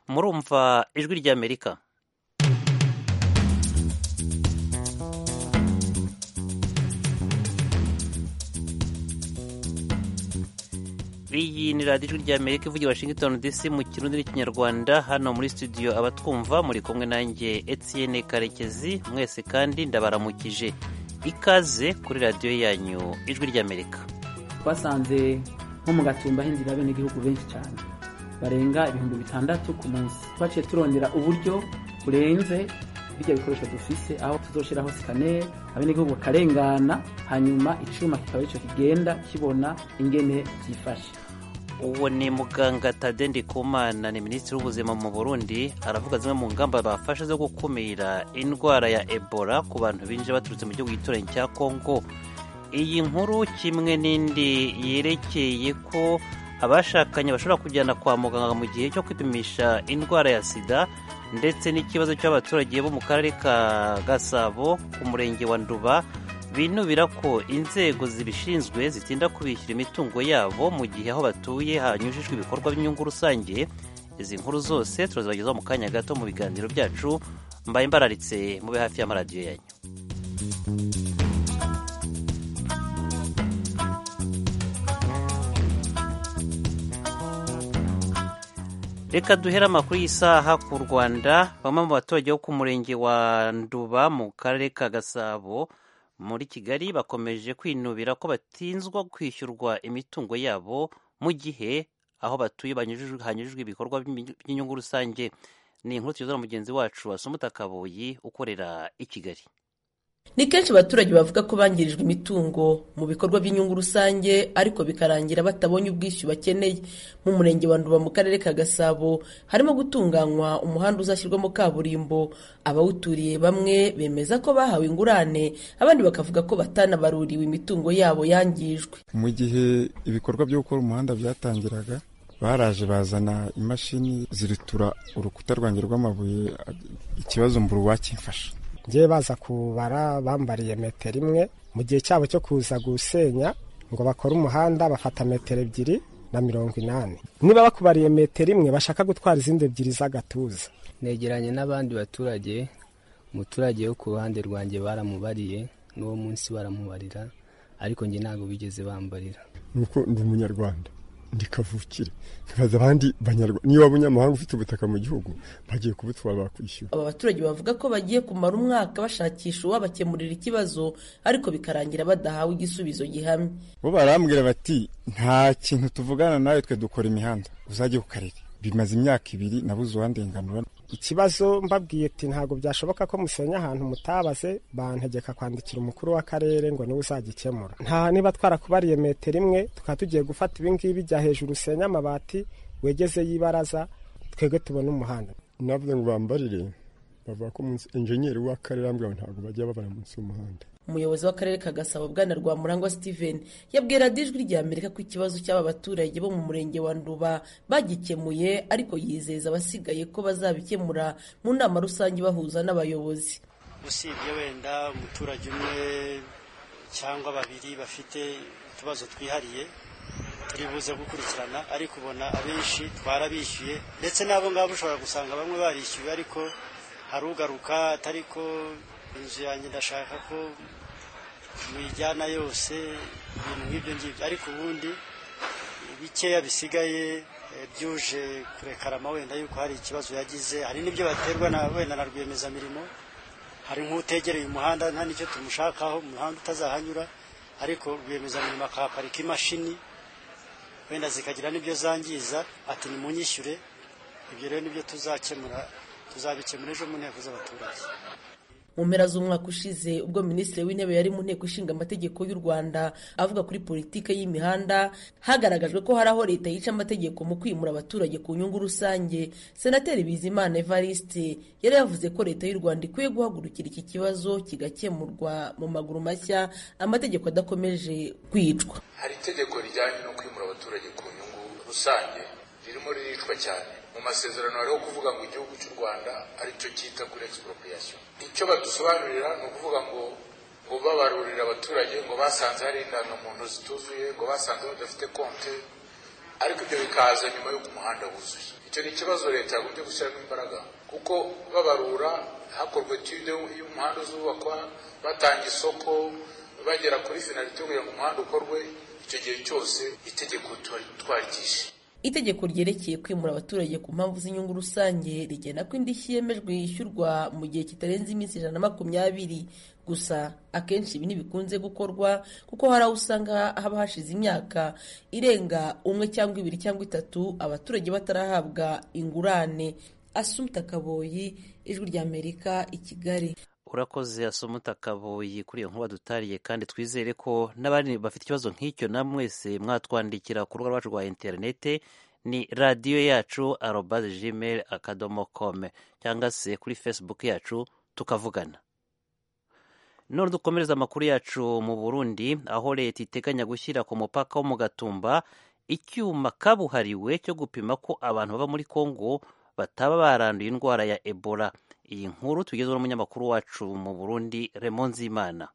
murumva ijwi ry'amerika iyi ni radiyo ijwi ry'amerika ivugira washington dc mu kirundi n'ikinyarwanda hano muri studio abatwumva muri kumwe nanjye etienne karekezi mwese kandi ndabaramukije ikaze kuri radiyo yanyu ijwi ry'amerika twasanze nko mu gatumba hinjira abenegihugu benshi cyane barenga ibihumbi bitandatu ku munsi twaciye turondera uburyo burenze bijya bikoresho dufise aho tuzoshiraho sikaneri abenegihugu bakarengana hanyuma icuma kikaba arico kigenda kibona ingene vyifashe uwo ni muganga tade ndikumana ni minisitiri w'ubuzima mu burundi aravuga zimwe mu ngamba bafashe zo gukumira indwara ya ebola ku bantu binjira baturutse mu gihugu gituranyi cya kongo iyi nkuru kimwe n'indi yerekeye ko abashakanye bashobora kujyana kwa muganga mu gihe cyo kwipimisha indwara ya sida ndetse n'ikibazo cy'abaturage bo mu karere ka gasabo ku murenge wa nduba binubira ko inzego zibishinzwe zitinda kubishyura imitungo yabo mu gihe aho batuye hanyujijwe ibikorwa by'inyungu rusange izi nkuru zose turazibagezaho mu kanya gato mu biganiro byacu mbaye mbararitse mube hafi y'amaradiyo yanyu reka duhere amakuru y'isaha ku rwanda bamwe mu baturage bo ku murenge wa nduba mu karere ka gasabo muri kigali bakomeje kwinubira ko batinzwa kwishyurwa imitungo yabo mu gihe aho batuye hanyujijwe ibikorwa by'inyungu rusange ni inkuru tuyoza na mugenzi wacu wasumuta kaboyi ukorera i kigali ni kenshi abaturage bavuga ko bangirijwe imitungo mu bikorwa by'inyungu rusange ariko bikarangira batabonye ubwishyu bakeneye mu murenge wa nduba mu karere ka gasabo harimo gutunganywa umuhanda uzashyirwamo kaburimbo abawuturiye bamwe bemeza ko bahawe ingurane abandi bakavuga ko batanabaruriwe imitungo yabo yangijwe mu gihe ibikorwa byo gukora umuhanda byatangiraga baraje bazana imashini ziritura urukuta rwanjye rw'amabuye ikibazo mbura uwakimfasha ngewe baza kubara bambariye metero imwe mu gihe cyabo cyo kuza gusenya ngo bakore umuhanda bafata metero ebyiri na mirongo inani niba bakubariye metero imwe bashaka gutwara izindi ebyiri z'agatuza negeranye n'abandi baturage umuturage wo ku ruhande rwanjye baramubariye n'uwo munsi baramubarira ariko njye ntabwo bigeze bambarira nuko ndi umunyarwanda ndi kavukire nkaza abandi banyarwanda niba waba umunyamahanga ufite ubutaka mu gihugu bagiye kubutwara bakwishyura aba baturage bavuga ko bagiye kumara umwaka bashakisha uwabakemurira ikibazo ariko bikarangira badahawe igisubizo gihamye bo barambwira bati nta kintu tuvugana nawe twe dukora imihanda uzajye ku karere bimaze imyaka ibiri nabuze uwandenganura ikibazo mbabwiye ati ntabwo byashoboka ko musenya ahantu mutabaze bantegeka kwandikira umukuru w'akarere ngo niwe uzagikemura nta niba twarakubariye metero imwe tukaba tugiye gufata ibingibi jya hejuru usenya amabati wegeze y'ibaraza twebwe tubone umuhanda navuze ngo bambarire bavuga ko enjenyeri w'akarere ambwira ntabwo bajya babara munsi y'umuhanda umuyobozi w'akarere ka gasabo bwana rwamurangwa steven yabwira ijwi rya amerika ko ikibazo cy'aba baturage bo mu murenge wa nduba bagikemuye ariko yizeza abasigaye ko bazabikemura mu nama rusange bahuza n'abayobozi usibye wenda umuturage umwe cyangwa babiri bafite utubazo twihariye turi buze gukurikirana ariko ubona abenshi twarabishyuye ndetse n'abo ngabo ushobora gusanga bamwe barishyuye ariko hari ugaruka atari ko inzu yanjye ndashaka ko muyijyana yose ibintu nk'ibyo ngibyo ariko ubundi bikeya bisigaye byuje kurekarama wenda yuko hari ikibazo yagize hari n'ibyo baterwa na wenda na rwiyemezamirimo hari nk'utegereye umuhanda nta n'icyo tumushakaho umuhanda utazahanyura ariko rwiyemezamirimo akahaparika imashini wenda zikagira n'ibyo zangiza ati nimunyishyure ibyo rero nibyo tuzakemura tuzabikemura ejo mu nteko z'abaturage mu mpera z'umwaka ushize ubwo minisitiri w'intebe yari mu nteko ishinga amategeko y'u rwanda avuga kuri politiki y'imihanda hagaragajwe ko hari aho leta yica amategeko mu kwimura abaturage ku nyungu rusange senateri bizimana evariste yari yavuze ko leta y'u rwanda ikwiye guhagurukira iki kibazo kigakemurwa mu maguru mashya amategeko adakomeje kwicwa hari itegeko rijyanye no kwimura abaturage ku nyungu rusange ririmo riricwa cyane mu masezerano hariho kuvuga ngo igihugu cy'u rwanda aricyo cyita kuri expropriation icyo badusobanurira ni ukuvuga ngo ngo babarurira abaturage ngo basanze hari indangamuntu zituzuye ngo basanze badafite konte ariko ibyo bikaza nyuma y'uko umuhanda wuzuye icyo icyo ni ikibazo leta yagombye gushyiramo imbaraga kuko babarura hakorwa etude y'umuhanda uzubakwa batanga isoko bagera kuri finalite kugira ngo umuhanda ukorwe icyo gihe cyose itegeko twarikishe itegeko ryerekeye kwimura abaturage ku mpamvu z'inyungu rusange rigena ko indishyi yemejwe yishyurwa mu gihe kitarenze iminsi ijana na makumyabiri gusa akenshi ibi ntibikunze gukorwa kuko hari aho usanga haba hashize imyaka irenga umwe cyangwa ibiri cyangwa itatu abaturage batarahabwa ingurane asumta kaboyi ijwi ry'amerika i kigali urakoze asoma kaboyi kuri iyo nkuba dutariye kandi twizere ko n'abandi bafite ikibazo nk'icyo na mwese mwatwandikira ku rubuga rwacu rwa interinete ni radiyo yacu arobaze gmail akadomo kome cyangwa se kuri facebook yacu tukavugana none dukomereza amakuru yacu mu burundi aho leta iteganya gushyira ku mupaka wo mu gatumba icyuma kabuhariwe cyo gupima ko abantu baba muri kongo bataba baranduye indwara ya ebola iyi nkuru tugezweho n'umunyamakuru wacu mu burundi remo nzimana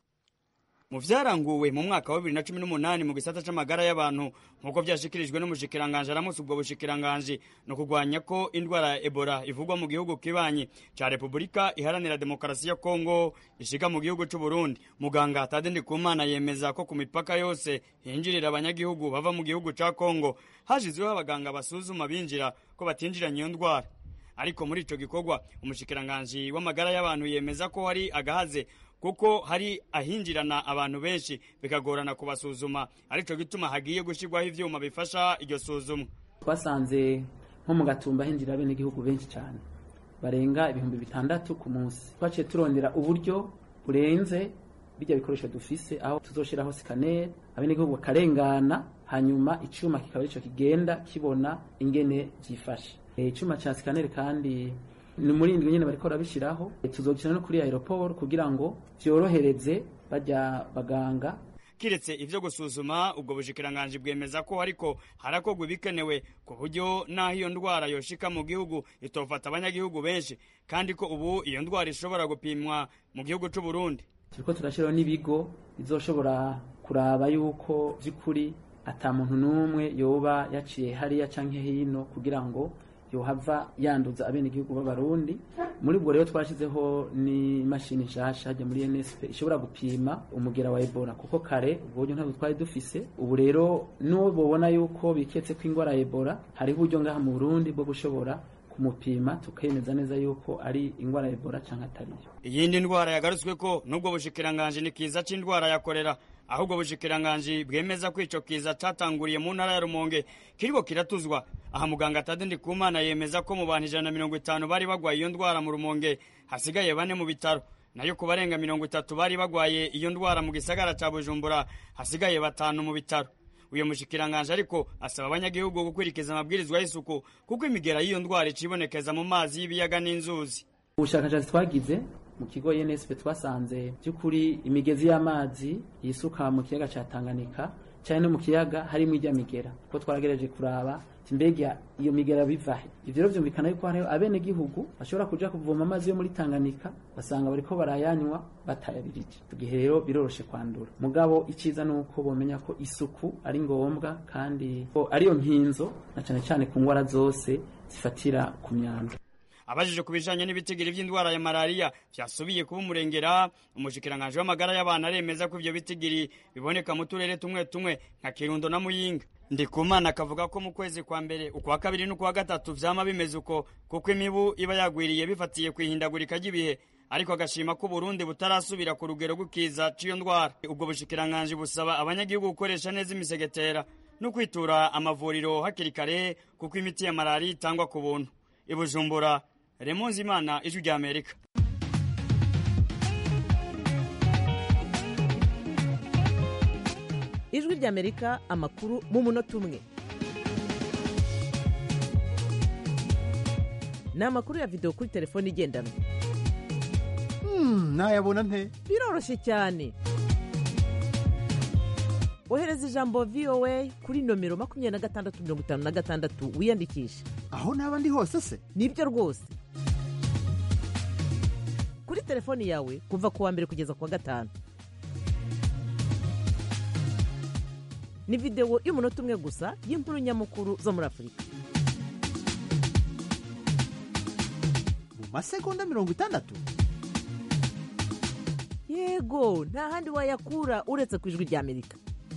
mu vyaranguwe mu mwaka wa bibiri na cumi n'umunani mu gisata c'amagara y'abantu nk'uko vyashikirijwe n'umushikiranganje aramutse ubwo bushikiranganje ni ukugwanya ko indwara ya ebola ivugwa mu gihugu kibanyi ca repubulika iharanira demokarasi ya kongo ishika mu gihugu c'uburundi muganga tade ndikumana yemeza ko ku mipaka yose hinjirira abanyagihugu bava mu gihugu ca kongo hashizweho abaganga basuzuma binjira ko batinjiranye iyo ndwara ariko muri ico gikorwa umushikiranganji w'amagara y'abantu yemeza ko hari agahaze kuko hari ahinjirana abantu benshi bikagorana kubasuzuma arico gituma hagiye gushyirwaho ivyuma bifasha iryo suzumwa twasanze nko mu gatumba hinjira bene igihugu benshi cyane barenga ibihumbi bitandatu ku munsi twaciye turondera uburyo burenze bijya bikoresho dufise aho tuzoshiraho sikaneri abenegihugu bakarengana hanyuma icyuma kikaba arico kigenda kibona ingene byifashe icyuma cya sikaneri kandi ni muri indwi nyine bariko barabishyiraho tuzokina no kuri aeroport kugira ngo byorohereze bajya baganga kiretse ivyo gusuzuma ubwo bushikiranganje bwemeza ko hariko harakorwa ibikenewe ku buryo n'aho iyo ndwara yoshika mu gihugu itofata abanyagihugu benshi kandi ko ubu iyo ndwara ishobora gupimwa mu gihugu c'u Burundi turiko turashyiraho n'ibigo bizoshobora kuraba yuko by'ukuri ata muntu n'umwe yoba yaciye hariya canke hino kugira ngo yohava yanduza abenegihugu b'abarundi muri ubwo rero twashyizeho n'imashini nshasha hajya muri nsp ishobora gupima umugera wa ebola kuko kare ubwo buryo ntabwo twari dufise ubu rero n'uwo bubona yuko biketse ko indwara ya ebola hariho uburyo ngaha mu burundi bwo gushobora kumupima tukemeza neza yuko ari indwara ya ebola cyangwa atariyo iyindi ndwara yagarutswe ko n'ubwo bushikiranganje ni kiza c'indwara ya korera ahubwo bushikiranganje bwemeza ko ico kiza catanguriye mu ntara ya rumonge kiriko kiratuzwa aha muganga tade ndikumana yemeza ko mu bantu ijana na mirongo itanu bari bagwaye iyo ndwara mu rumonge hasigaye bane mu bitaro nayo ku barenga mirongo itatu bari bagwaye iyo ndwara mu gisagara ca bujumbura hasigaye batanu mu bitaro uyu mushikiranganje ariko asaba abanyagihugu gukurikiza amabwirizwa y'isuku kuko imigera y'iyo ndwara icibonekeza mu mazi y'ibiyaga n'inzuzi ubushakashatsi twagize mu kigo nsp twasanze by'ukuri imigezi y'amazi yisuka mu kiyaga cya tanganyika cyane no mu kiyaga harimo ijya migera kuko twaragereje kuraba mbega iyo migera bivahe ibyo rero byumvikana yuko hariho abenegihugu bashobora kuja kuvoma amazi yo muri tanganyika basanga bariko barayanywa batayabirije igihe rero biroroshe kwandura mugabo icyiza ni uko bomenya ko isuku ari ngombwa kandi ko ariyo nkinzo na cyane cyane ku ndwara zose zifatira ku myanda abajije ku bijanye n'ibitigiri vy'indwara ya malariya vyasubiye kuba umurengera umushikiranganje w'amagara y'abantu aremeza ko ivyo bitigiri biboneka mu turere tumwe tumwe nka kirundo na muyinga ndikumana akavuga ko mu kwezi kwa mbere ukwa kabiri n'ukwa gatatu vyama bimeze uko kuko imibu iba yagwiriye bifatiye kwihindagurika ry'ibihe ariko agashima ko Burundi butarasubira ku rugero rw'ikiza c'iyo ndwara ubwo bushikiranganje busaba abanyagihugu gukoresha neza imisegetera no kwitura amavuriro hakiri kare kuko imiti ya malariya itangwa ku buntu ibujumbura Remonzi Imana ijwi rya Amerika ijwi rya Amerika amakuru mu munota umwe ni amakuru ya videwo kuri telefone igendanwa nayabona nte biroroshye cyane ohereza ijambo voa kuri nomero makumyabiri na gatandatu mirongo itanu na gatandatu wiyandikishe aho naba ndi hose se nibyo rwose kuri telefoni yawe kuva ku wa mbere kugeza ku wa gatanu ni videwo y'umunota umwe gusa y'inkuru nyamukuru zo muri afurika masegonda mirongo itandatu yego nta handi wayakura uretse ku ijwi ry'amerika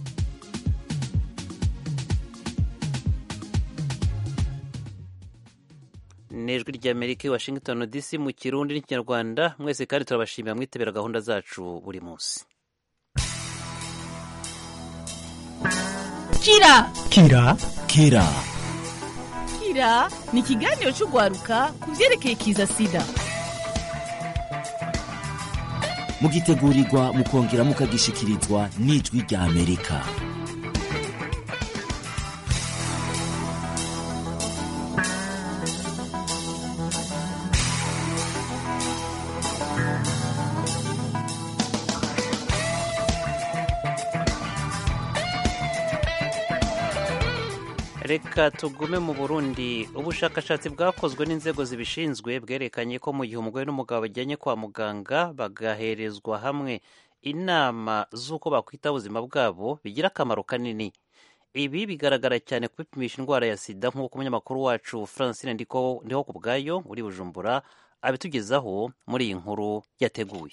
ni ijwi ry'amerika i washington dc mu kirundi n'ikinyarwanda mwese kandi turabashimira mwitabira gahunda zacu buri munsi kira kira kira kira ni ikiganiro cy'urwaruka ku byerekeye kiza sida mugitegurirwa mukongera mukagishikirizwa n'ijwi rya amerika reka tugume mu burundi ubushakashatsi bwakozwe n'inzego zibishinzwe bwerekanye ko mu gihe umugore n'umugabo bajyanye kwa muganga bagaherezwa hamwe inama z'uko bakwita ubuzima bwabo bigira akamaro kanini ibi bigaragara cyane kwipimisha indwara ya sida nk'uko umunyamakuru wacu francine ndiho ku bwayo uri bujumbura abitugezaho muri iyi nkuru yateguye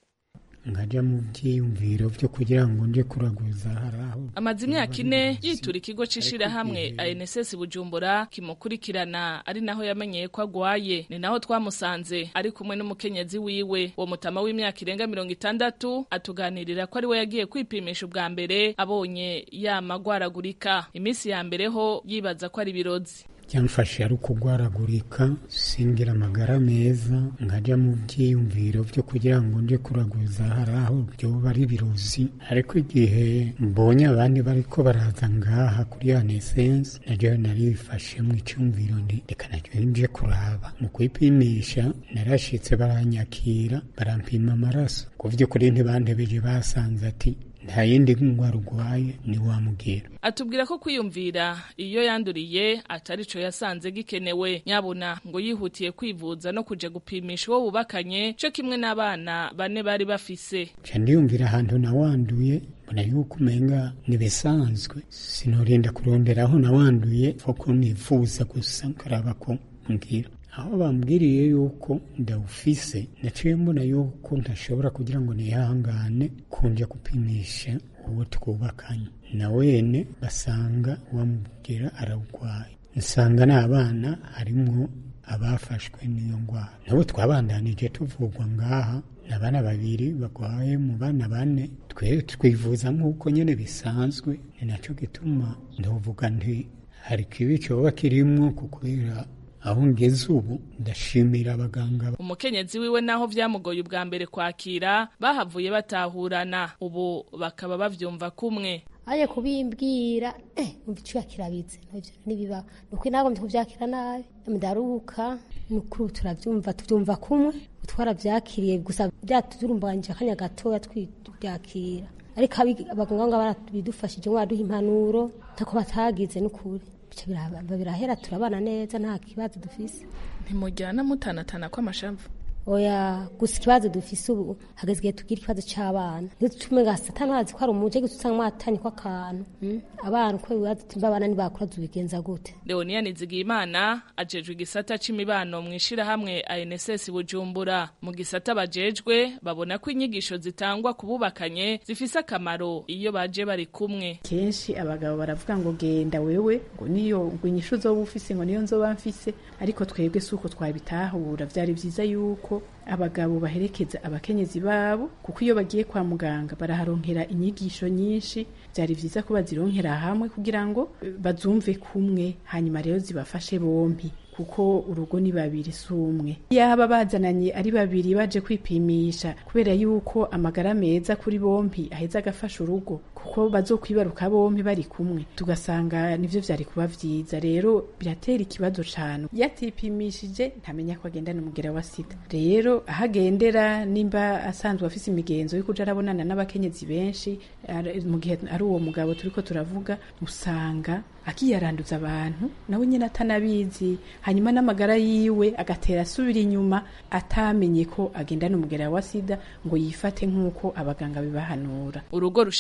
nkajya mu byiyumviro byo kugira ngo nje kuraguza hari aho amaze imyaka ine yitura ikigo c'ishirahamwe ANSS Bujumbura kimukurikirana ari naho yamenyeye ko agwaye ni naho twamusanze ari kumwe n'umukenyezi wiwe uwo mutama w'imyaka irenga mirongo itandatu atuganirira ko ari we yagiye kwipimisha ubwa mbere abonye yamagwaragurika iminsi ya mbere ho yibaza ko ari ibirozi byamfashe ari ukugwaragurika singira amagara meza nkajya mu byiyumviro byo kugira ngo nje kuraguza hari aho byoba ari birozi ariko igihe mbonye abandi bariko baraza ngaha kuri anesense naryo narifashe mu icyumviro ndi reka naryo nje kuraba mu kwipimisha narashitse baranyakira barampima amaraso ku by'ukuri ntibantebeje basanze ati nta yindi ndwara urwaye ni wamubwira atubwira ko kwiyumvira iyo yanduriye atari co yasanze gikenewe nyabuna ngo yihutiye kwivuza no kuja gupimisha uwo bubakanye co kimwe n'abana bane bari bafise nca ndiyumvira ahantu nawanduye mbona yuko umenga nibisanzwe sinorinda kurondera aho nawanduye ko nifuza gusa nkaraba ko mbwira aho bambwiriye yuko ndawufise naciye mbona yuko ntashobora kugira ngo nihangane kunja gupimisha uwo twubakanye na wene basanga wamubwira arawugwaye nsanga n'abana harimwo abafashwe n'iyo ndwara nabo twabandanije tuvugwa ngaha abana babiri bagwaye mu bana bane twe twivuza nk'uko nyine bisanzwe ni nacyo gituma ndavuga nti hari kibi cyoba kirimwo kubera aho ngeze ubu ndashimira abaganga umukenyezi wiwe naho vyamugoye ubwa mbere kwakira bahavuye batahurana ubu bakaba bavyumva kumwe aje kubimbwira eh umva icyuya kirabitse nivyo nibiba nuko nagomvye kuvyakira nabi ndaruhuka nukuri turavyumva tuvyumva kumwe twaravyakiriye gusa byaturumbanje akanya gatoya twibyakira ariko abaganga barabidufashije ngo baduha impanuro ntako batagize n'ukuri birahera turabana neza nta kibazo dufise ntimujyana mutanatana kw'amashavu oya gusa ikibazo dufise ubu hageze igihe tugira ikibazo c'abana ntitume nga satani wazi ko ari umuje gusa usanga mwatanye kw'akantu abana uko bibazo tumva abana ntibakura tubigenza gute leonia nizigiyimana ajejwe igisata c'imibano mw'ishirahamwe anss bujumbura mu gisata bajejwe babona ko inyigisho zitangwa ku bubakanye zifise akamaro iyo baje bari kumwe kenshi abagabo baravuga ngo genda wewe ngo niyo ngo inyishu uzoba ufise ngo niyo nzoba mfise ariko twebwe si uko twabitahura vyari vyiza yuko abagabo baherekeza abakenyezi babo kuko iyo bagiye kwa muganga baraharonkera inyigisho nyinshi byari vyiza ko bazironkera hamwe kugira ngo bazumve kumwe hanyuma rero zibafashe bompi kuko urugo ni babiri si umwe yaba bazananye ari babiri baje kwipimisha kubera yuko amagara meza kuri bompi aheza agafasha urugo kuko bazokwibaruka bompi bari kumwe tugasanga nivyo vyari kuba vyiza rero biratera ikibazo cane yatipimishije ntamenya ko agendana umugera wa sida rero aho agendera nimba asanzwe afise imigenzo yo kuja arabonana n'abakenyezi benshi mu gihe ari uwo mugabo turiko turavuga usanga akiyaranduza abantu nawe nyine atanabizi hanyuma n'amagara yiwe agatera asubira inyuma atamenye ko agendana umugera wa sida ngo yifate nk'uko abaganga bibahanura urugo rushaka gutera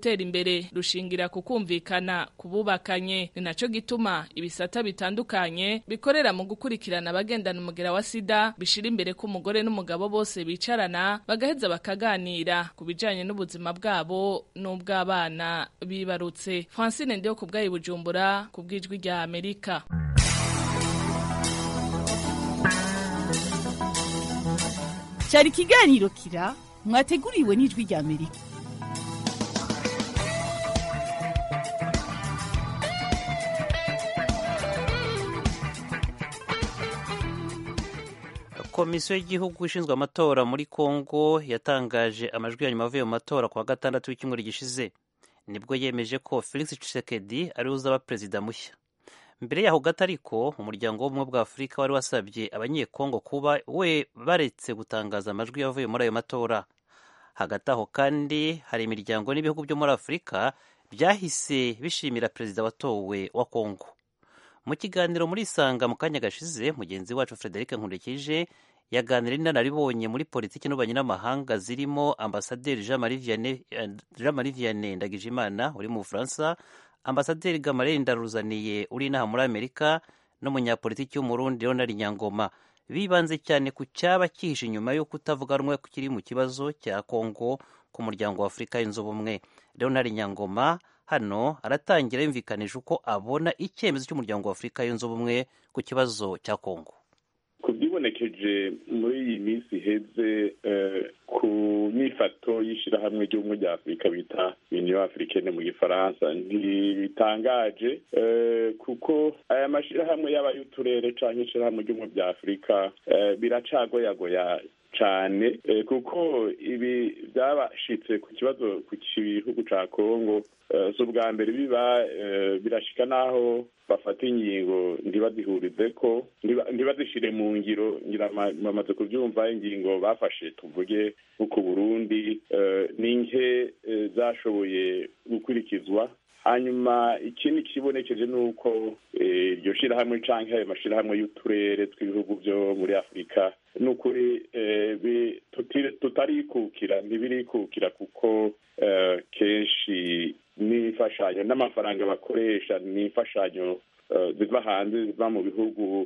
gutera imbere rushingira ku kumvikana ku bubakanye ni naco gituma ibisata bitandukanye bikorera mu gukurikirana abagendana umugera wa sida bishira imbere ko umugore n'umugabo bose bicarana bagaheza bakaganira ku bijanye n'ubuzima bwabo n'ubw'abana bibarutse francine ndiyo ku bwayi bujumbura ku bw'ijwi rya amerika cyari ikiganiro kira mwateguriwe n'ijwi rya amerika komisiyo y'igihugu ishinzwe amatora muri kongo yatangaje amajwi ya nyuma avuye mu matora ku wa gatandatu w'icyumweru gishize nibwo yemeje ko felix tshisekedi ariwe uzaba perezida mushya mbere yaho gato ariko umuryango w'ubumwe bwa afurika wari wasabye abanyekongo kuba we baretse gutangaza amajwi yavuye muri ayo matora hagati aho kandi hari imiryango n'ibihugu byo muri afurika byahise bishimira perezida watowe wa kongo mu kiganiro muri isanga mu kanya gashize mugenzi wacu frederic nkurikije yaganira n'inararibonye muri politiki n'ububanyi n'amahanga zirimo ambasaderi jean marie vianney ndagijimana uri mu bufaransa ambasaderi gamarere ndaruzaniye uri inaha muri amerika n'umunyapolitiki w'umurundi leonard nyangoma bibanze cyane ku cyaba cyihishe inyuma yo kutavuga rumwe kiri mu kibazo cya kongo ku muryango wa afurika yunze ubumwe leonard nyangoma hano aratangira yumvikanisha uko abona icyemezo cy'umuryango wa afurika yunze ubumwe ku kibazo cya kongo ku byibonekeje muri iyi minsi iheze ku myifato y'ishyirahamwe ry'ubumwe rya afurika bita union africaine mu gifaransa ntibitangaje kuko aya mashyirahamwe yaba y'uturere cyangwa ishyirahamwe ry'ubumwe bya afurika biracagoyagoya cyane kuko ibi byabashitse ku kibazo ku gihugu cya kongo si ubwa mbere biba birashika n'aho bafata ingingo ntibazihurize ko ntibazishyire mu ngiro bamaze kubyumva ingingo bafashe tuvuge nko ku burundi ni nke zashoboye gukurikizwa hanyuma ikindi kibonekeje ni uko iryo shyirahamwe cyangwa ayo mashyirahamwe y'uturere tw'ibihugu byo muri afurika ni ukuri tutarikukira ntibirikukira kuko kenshi n'imfashanyo n'amafaranga bakoresha ni imfashanyo ziva hanze ziva mu bihugu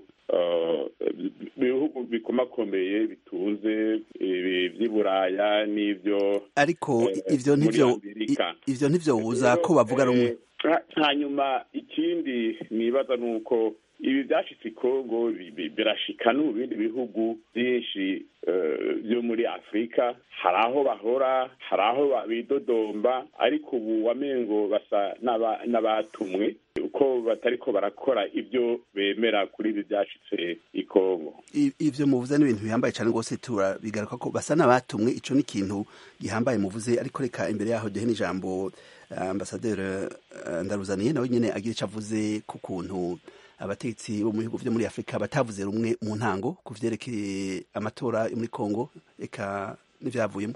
bihugu bikomakomeye bitunze by'i buraya n'ibyo ariko ivyo ntivyo ivyo ntivyobuza ko bavuga rumwe hanyuma ikindi nibaza ni uko ibi byashitse kongo birashika no mu bindi bihugu byinshi byo muri afurika hari aho bahora hari aho bidodomba ariko ubu wamengo basa n'abatumwe uko batariko barakora ibyo bemera kuri ibi byashitse i kongo ivyo muvuze n'ibintu bihambaye cyane rwose turabigaruka ko basa n'abatumwe ico ni ikintu gihambaye muvuze ariko reka imbere yaho duhe n'ijambo ambasaderi ndaruzaniye nawe nyine agira icyo avuze ku kuntu abategetsi bo mu bihugu byo muri afurika batavuze rumwe mu ntango ku vyerekeye amatora yo muri kongo eka n'ivyavuyemo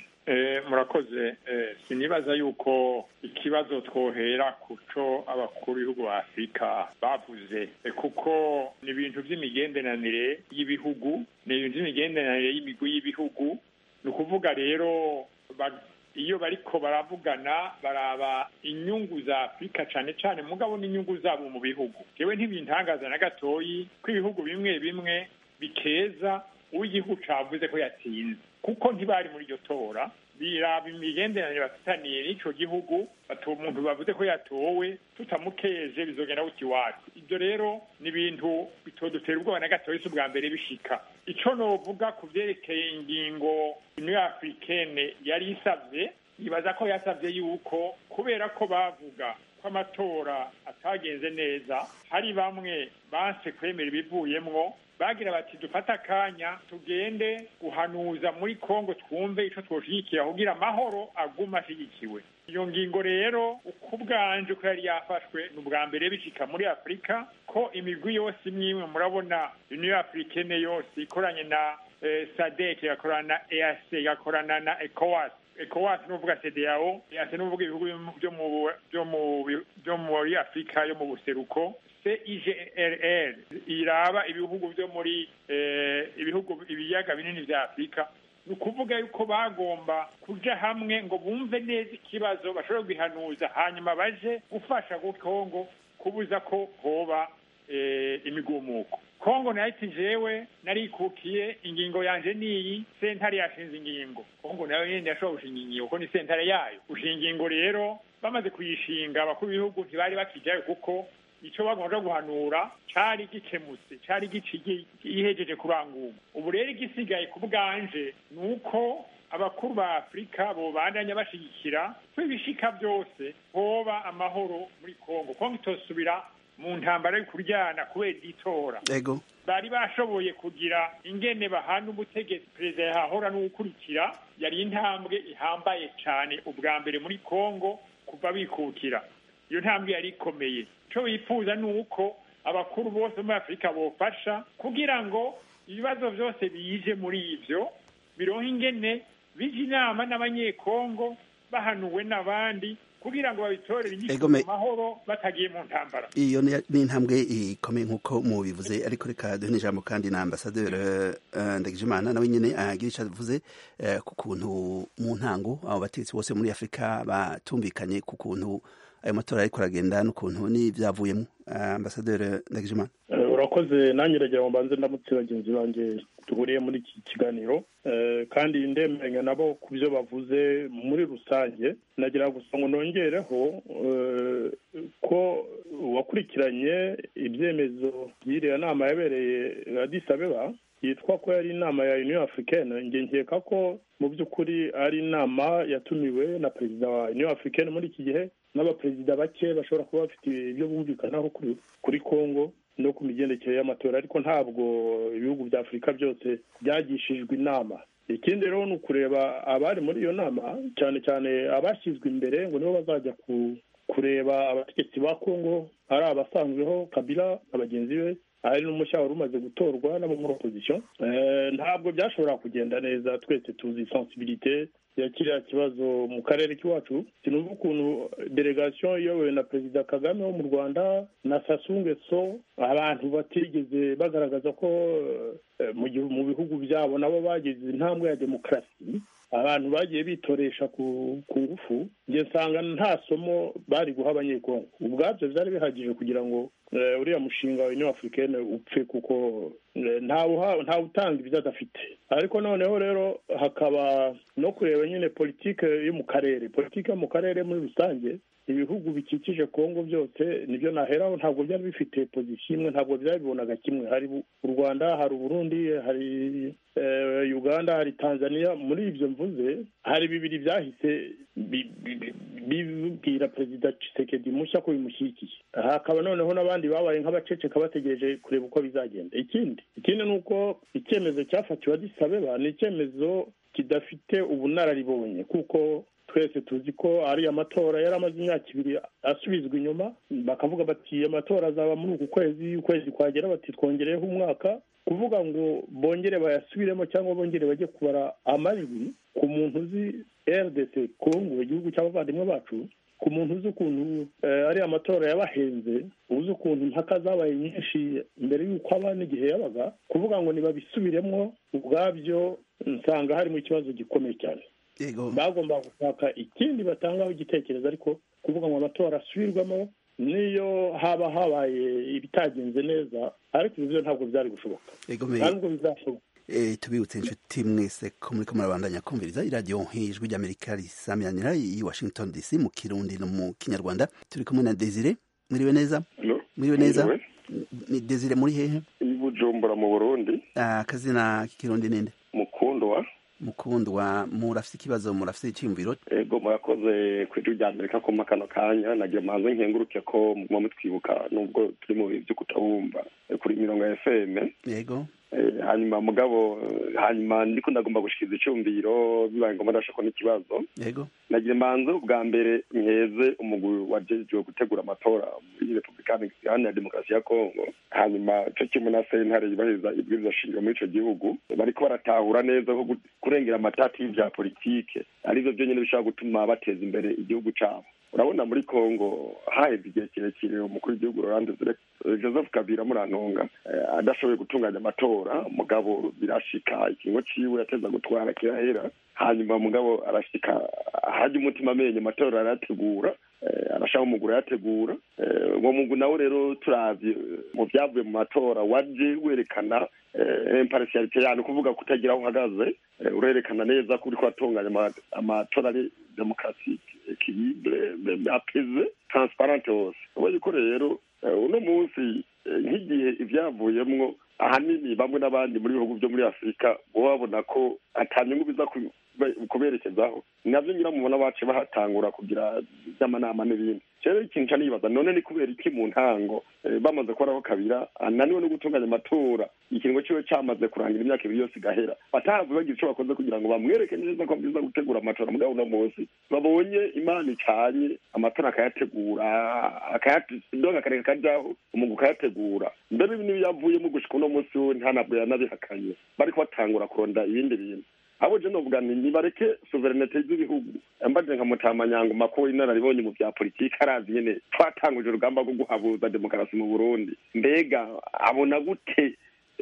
murakoze sinibaza yuko ikibazo twohera ku cyo abakuru b'ibihugu ba afurika bavuze kuko ni ibintu by'imigenderanire y'ibihugu ni ibintu by'imigenderanire y'imigwi y'ibihugu ni ukuvuga rero iyo bariko baravugana baraba inyungu za afurika cyane cyane mugabo n'inyungu zabo mu bihugu yewe ntibintangaza na gatoyi ko ibihugu bimwe bimwe bikeza uw'igihugu cavuze ko yatsinze kuko ntibari muri iryo tora biraba imigenderanire bafitaniye n'ico gihugu batuba umuntu bavuze ko yatowe tutamukeje bizogenda guta iwacu ibyo rero ni ibintu bitodutera ubwoba na gatoyi si ubwa mbere bishika ico novuga ku vyerekeye ingingo union africaine yari isavye ibaza ko yasavye yuko kubera ko bavuga ko amatora atagenze neza hari bamwe banse kwemera ibivuyemwo bagira bati dufate akanya tugende guhanuza muri kongo twumve ico twoshigikira kugira amahoro aguma ashyigikiwe iyo ngingo rero uko ubwanje ko yari yafashwe ni ubwa mbere bishika muri afurika ko imigwi yose imwe imwe murabona union africaine yose ikoranye na eh, sadek igakorana na eac igakorana na ecowas ecowas nuvuga cdao eac nuvuga ibihugu byo muri afurika yo mu buseruko CIGRR iraba ibihugu byo muri ibihugu ibiyaga binini vya Afurika ni ukuvuga yuko bagomba kuja hamwe ngo bumve neza ikibazo bashobora kwihanuza hanyuma baje gufasha ku kongo kubuza ko hoba eh, imigumuko kongo nayo iti jewe narikukiye ingingo yanje niyi sentare yashinze ingingo kongo nayo nyene yashobora gushinga ingingo kuko ni sentare yayo gushinga ingingo rero bamaze kuyishinga abakuru b'ibihugu ntibari bakijayo kuko ico bagomba guhanura cari gikemutse cari gihejeje kurangura ubu rero igisigaye ku bwanje ni uko abakuru ba afurika bobandanya bashigikira ko ibishika byose hoba amahoro muri kongo kongo itosubira mu ntambara yo kuryana kubera itora ego bari bashoboye kugira ingene bahana ubutegetsi perezida yahahora n'ugukurikira yari intambwe ihambaye cyane ubwa mbere muri kongo kuva bikukira iyo ntambwe yari ikomeye icyo bifuza ni uko abakuru bose muri afurika bofasha kugira ngo ibibazo byose bije muri ibyo bironka ingene bija inama n'abanyekongo bahanuwe n'abandi kugira ngo babitorere inyishu Ego me- mu mahoro batagiye mu ntambara iyo ni ni intambwe ikomeye nk'uko mubivuze ariko reka duhe n'ijambo kandi na ambasaderi uh, ndagijimana nawe nyine agira icyo avuze eh, ku kuntu mu ntango abo bategetsi bose muri afurika batumvikanye ku kuntu ayo matora ariko aragenda n'ukuntu n'ibyavuyemo uh, ambasaderi ndagijimana Eh, urakoze nanjye uragira ngo mbanze ndamutse bagenzi banjye duhuriye muri iki kiganiro Eh, kandi ndemeranya nabo ku byo bavuze muri rusange nagira gusa ngo nongereho eh, ko wakurikiranye ibyemezo by'iriya nama yabereye Addis Abeba yitwa ko yari inama ya Union Africaine nge nkeka ko mu by'ukuri ari inama yatumiwe na perezida wa Union Africaine muri iki gihe n'abaperezida bake bashobora kuba bafite ibyo bumvikanaho kuri kuri Congo no ku migendekere y'amatora ariko ntabwo ibihugu bya afurika byose byagishijwe inama ikindi rero ni ukureba abari muri iyo nama cyane cyane abashyizwe imbere ngo nibo bazajya ku kureba abategetsi ba kongo ari abasanzweho kabila na bagenzi be hari n'umushya wari umaze gutorwa n'abo muri opposition Eh, ntabwo byashobora kugenda neza twese tuzi sensibilité ya kiriya kibazo mu karere k'iwacu sinumva ukuntu delegation iyobowe na perezida kagame wo mu rwanda na sasunge so abantu batigeze bagaragaza ko eh, mu gihu- mu bihugu byabo nabo bagize intambwe ya demokarasi abantu bagiye bitoresha ku ku ngufu njye nsanga nta somo bari guha abanyekongo ubwabyo byari bihagije kugira ngo eh, uriya mushinga wa union africaine upfe kuko eh, ntawuha- ntawutanga ibyo adafite ariko noneho rero hakaba no kureba nyine politike yo mu karere politike yo mu karere muri rusange ibihugu bikikije kongo byose nibyo naheraho ntabwo byari bifite pozisiyo imwe ntabwo byabibonaga kimwe hari bu- u rwanda hari uburundi hari eh, uganda hari tanzania muri ibyo mvuze hari bibiri byahise bi- bi- bi- bibwira perezida Tshisekedi mushya ko bimushyigikiye hakaba noneho n'abandi babaye nk'abaceceka bategereje kureba uko bizagenda ikindi ikindi ni uko icyemezo cyafatiwe Addis Abeba ni icyemezo kidafite ubunararibonye kuko twese tuzi ko ari amatora yari amaze imyaka ibiri asubizwa inyuma bakavuga bati amatora azaba muri uku kwezi ukwezi kwagera bati twongereyeho umwaka kuvuga ngo bongere bayasubiremo cyangwa bongere bajye kubara amajwi ku muntu uzi rdc kongo igihugu cy'abavandimwe bacu ku muntu uzi ukuntu eh, ari amatora yabahenze uzi ukuntu impaka zabaye nyinshi mbere y'uko aba n'igihe yabaga kuvuga ngo ntibabisubiremo ubwabyo nsanga harimo ikibazo gikomeye cyane bagomba gushaka ikindi batangaho igitekerezo ariko kuvuga ngo amatora asubirwamo niyo haba habaye ibitagenze neza ariko ibyo ntabwo byari gushoboka Egomeye. nta nubwo bizashoboka Eh, tubibutse inshuti mwese ko muriko murabandanya kumviriza iradiyo nk'ijwi ry'amerika risamiranira i washington dc mu kirundi no mu kinyarwanda turi kumwe na desire mwiriwe neza mwiriwe neza Mwiriwe. ni desire muri hehe i bujumbura mu burundi Ah, akazina k'ikirundi ninde mukundwa mukundwa murafite ikibazo murafite icyiyumviro ego murakoze ku ijwi rya amerika kuma kano kanya nagira manze nkenguruke ko muguma mutwibuka nubwo turi mu bihe byo kutabumva eh, kuri mirongo ya fm yego Eh, hanyuma mugabo eh, hanyuma ndiko ndagomba gushikiriza icyumviro bibaye ngombwa ndashaka n'ikibazo yego nagira manze ubwa mbere nkeze umugwi wajejwe gutegura amatora muri repubulika iharanira demokarasi ya kongo hanyuma co kimwe na sentare yubahiriza ibwirizwa shingiro muri ico gihugu bariko baratahura neza ko gu- kurengera amatati y'ivya politike arivyo vyonyene bishobora gutuma bateza imbere igihugu cabo urabona muri congo haheze igihe kirekire umukuru w'igihugu Laurent joseph kabila murantunga adashoboye gutunganya amatora mugabo birashika ikingo ciwe yateza gutwara kirahera hanyuma mugabo arashika hajya umutima amenyo amatora arayategura arashaka umuguru ayategura uwo mugwi nawe rero turavye mu vyavuye mu matora waje werekana impartialite yani kuvuga kutagira aho uhagaze urerekana neza ko uriko atunganya amatora ari demokarasike ekilibre apeze transparente hose ubonye ko rero uno munsi nk'igihe ivyavuyemwo ahanini bamwe n'abandi muri bihugu vyo muri afurika bo babona ko atanyungu biza kuberekezaho navyo ngira mubona bace bahatangura kugira vy'amanama n'ibindi rero ikintu ca nibaza none ni kubera iki mu ntango bamaze kuhoraho kabira ananiwe no gutunganya amatora ikiringo ciwe camaze kurangira imyaka ibiri yose igahera batahavuye bagira ico bakoze kugira ngo bamwereke neza ko bwiza gutegura amatora mugabo uno munsi babonye imana icanye amatora akayategura akayadonga akareka kajaho umugwi ukayategura mbere n'ibiyavuyemo gushika uno munsi we ntanabwo yanabihakanye bariko batangura kuronda ibindi bintu abo je novuga nti nibareke soverenete z'ibihugu mbaje nka mutamanyango makuru inararibonye mu vya politiki arazi nyene twatanguje urugamba rwo guhabuza demokarasi mu burundi mbega abona gute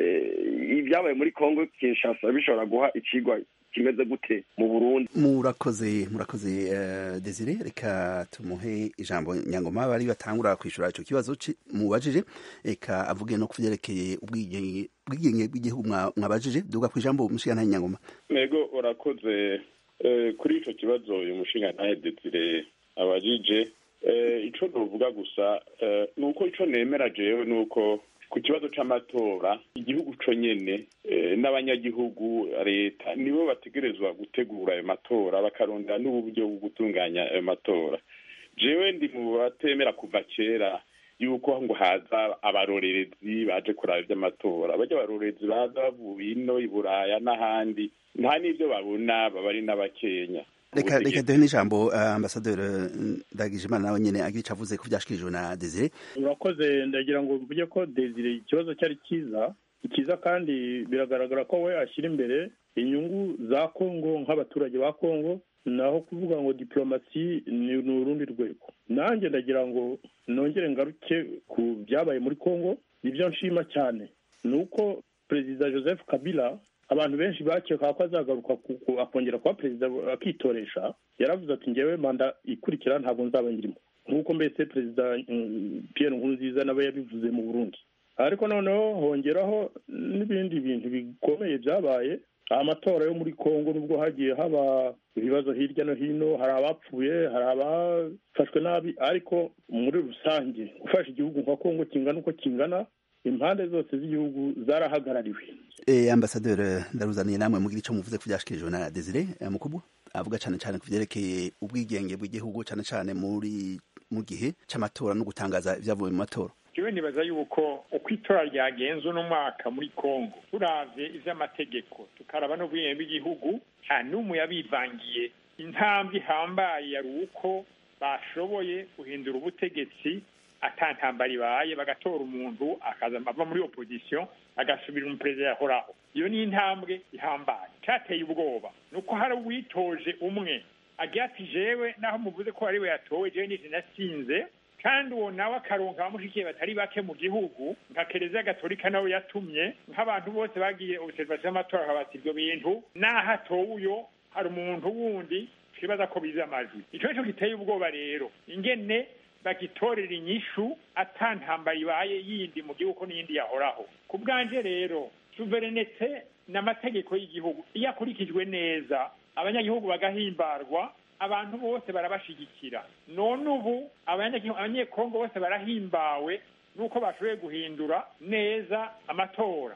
ibyabaye muri congo kinshasa bishobora guha icigwa kimeze gute mu burundi murakoze murakoze uh, desire reka tumuhe ijambo nyangoma bari batangura kwishura ico kibazo mubajije reka avuge no kuvyerekeye ubwigenge ubwigenge bw'igihugu mwabajije duga ku ijambo umushingantahe nyangoma ego urakoze kuri ico kibazo uyu mushingantahe desire abajije ico novuga gusa ni uko ico nemera jewe ni uko ku kibazo c'amatora igihugu co nyene n'abanyagihugu leta nibo bategerezwa gutegura ayo matora bakarondera n'uburyo bwo gutunganya ayo matora jewe ndi mu batemera kuva kera yuko ngo haza abarorerezi baje kuraba ivy'amatora barya abarorerezi baza bavuye ino i buraya n'ahandi nta n'ivyo babona baba ari n'abakenya reka reka duhe n'ijambo uh, ambasaderi ndagijimana nawe nyene agira ico avuze ko vyashikirijwe na desire urakoze ndagira ngo mvuge ko desire ikibazo cyari cyiza ikiza kandi biragaragara ko we ashyira imbere inyungu za kongo nk'abaturage ba kongo naho kuvuga ngo diplomasi ni urundi rwego nanjye ndagira ngo nongere ngaruke ku byabaye muri kongo nibyo nshima cyane ni uko perezida joseph kabila abantu benshi bakeka ko azagaruka akongera kuba perezida akitoresha yaravuze ati ngewe manda ikurikira ntabwo nzaba ngirimo nk'uko mbese perezida Pierre Nkurunziza nawe yabivuze mu burundi ariko noneho hongeraho n'ibindi bintu bikomeye byabaye amatora yo muri congo nubwo hagiye haba ibibazo hirya no hino hari abapfuye hari abafashwe nabi ariko muri rusange gufasha igihugu nka congo kingana uko kingana impande zose z'igihugu zarahagarariwe eh ambasaderi ndaruzaniye namwe mugira ico muvuze ku byashikirijwe na Desire Mukubwa avuga cyane cyane ku byerekeye ubwigenge bw'igihugu cyane cyane muri mu gihe c'amatora no gutangaza ibyavuye mu matora jewe nibaza yuko uko itora ryagenze uno mwaka muri congo turavye ivy'amategeko tukaraba n'ubwigenge bw'igihugu nta n'umwe yabivangiye intambwe ihambaye yari uko bashoboye guhindura ubutegetsi atantambara ibaye bagatora umuntu akaza ava muri opposition agasubira umuperezida yahoraho iyo ni intambwe ihambaye cateye ubwoba nuko hari uwitoje umwe agira ati jewe naho muvuze ko ariwe yatowe jewe nije natsinze kandi uwo nawe akaronka abamushikiye batari bake mu gihugu nka kereziya gatolika nawe yatumye nk'abantu bose bagiye observation y'amatora akabati ibyo bintu naho atowe uyo hari umuntu wundi twibaza ko bize amajwi ico nico giteye ubwoba rero ingene bagitorera inyishu atantambara ibaye yindi mu gihugu n'iyindi yahoraho ku bwanje rero suverenete n'amategeko y'igihugu iyo akurikijwe neza abanyagihugu bagahimbarwa abantu bose barabashigikira none ubu abanyekongo bose barahimbawe nuko bashoboye guhindura neza amatora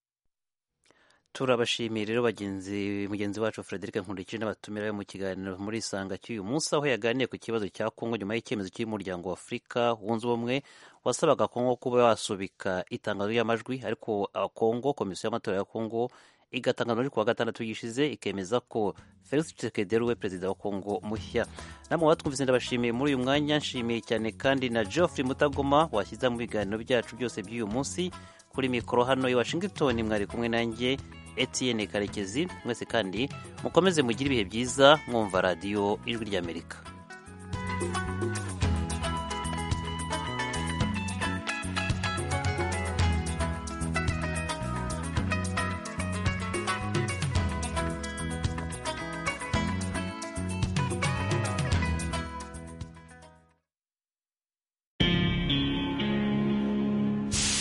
turabashimiye rero bagenzi mugenzi wacu Frederic Nkurikije n'abatumira mu kiganiro muri isanga cy'uyu munsi aho yaganiye ku kibazo cya Kongo nyuma y'icyemezo cy'umuryango wa Afurika wunze ubumwe wasabaga Kongo kuba wasubika itangazo ry'amajwi ariko Kongo komisiyo y'amatora ya Kongo igatangaza muri kuwa gatandatu gishize ikemeza ko Felix Tshisekedi we perezida wa Kongo mushya namwe batwumvise ndabashimiye muri uyu mwanya nshimiye cyane kandi na Geoffrey Mutagoma washyize mu biganiro byacu byose by'uyu munsi kuri mikoro hano i Washington mwari kumwe nanjye Etienne Karekezi mwese kandi mukomeze mugire ibihe byiza mwumva radiyo ijwi ry'Amerika